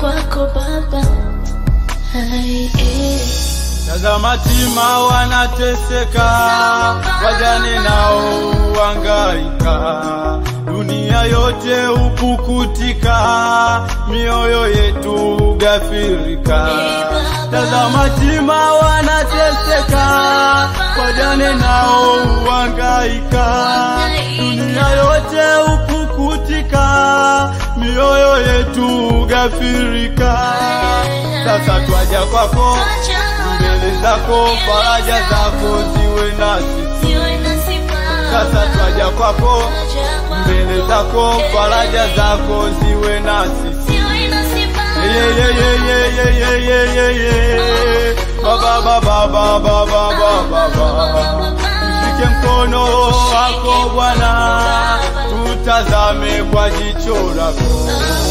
kwako Baba. Hai, eh. Tazama tima wanateseka, wajane nao wangaika, dunia yote upukutika, mioyo yetu gafirika. Tazama tima wanateseka, wajane nao wangaika, dunia yote upukutika, mioyo yetu gafirika. Sasa twaja kwako mbele zako, faraja zako ziwe nasi. Siwe nasi Baba. Sasa twaja kwako mbele zako, faraja zako ziwe nasi. Siwe nasi Baba. Ye, ye, ye, ye, ye, ye, ye, ye, ye. Ba, ba, ba, ba, ba, ba, ba, ba, ba, ba. Mshike mkono wako Bwana, tutazame kwa jicho lako.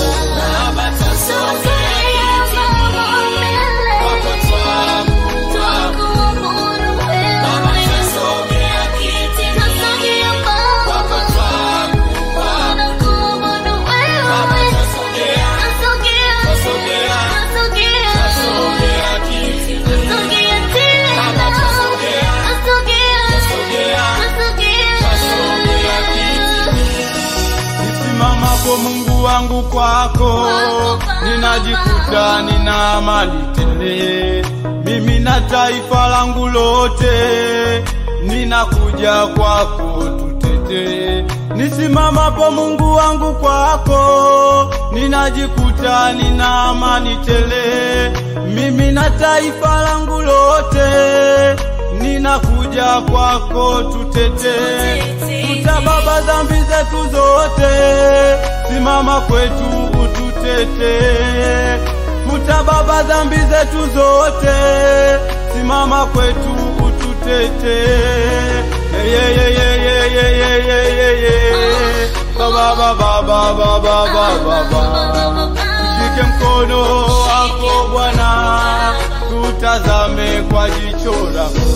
Nisimamapo Mungu wangu kwako, ninajikuta nina amani tele. Mimi na taifa langu lote, ninakuja kwako tutete. Nisimamapo Mungu wangu kwako, ninajikuta nina amani tele. Mimi na taifa langu lote, ninakuja kwako tutete. Futa Baba dhambi zetu zote, simama kwetu ututete. Futa Baba dhambi zetu zote, simama kwetu ututete. Ye, ye, ye, ye, ye, ye, ye, ye, ye. Ba, ba, ba, ba, ba, ba, ba, ba, ba, ba. Mshike mkono wako Bwana, tutazame kwa jicho lako.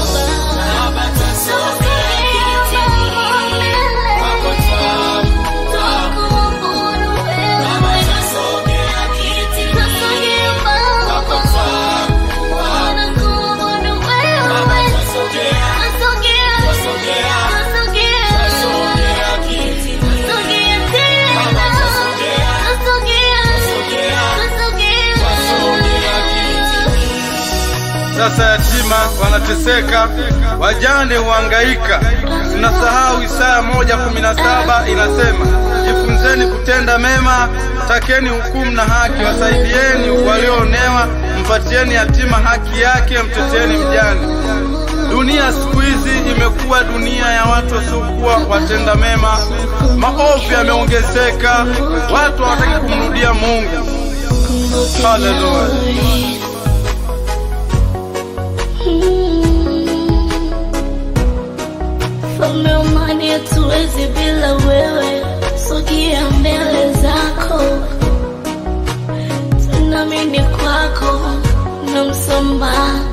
Sasa yatima wanateseka, wajane huhangaika. Tunasahau Isaya moja kumi na saba inasema, jifunzeni kutenda mema, takeni hukumu na haki, wasaidieni walioonewa, mpatieni yatima haki yake, mteteni mjane. Dunia siku hizi imekuwa dunia ya watu wasiokuwa watenda mema, maovu yameongezeka, watu hawataki kumrudia Mungu. Haleluya. Mfalme wa amani, hatuwezi bila wewe, sogea mbele zako, tunaamini kwako na msamaha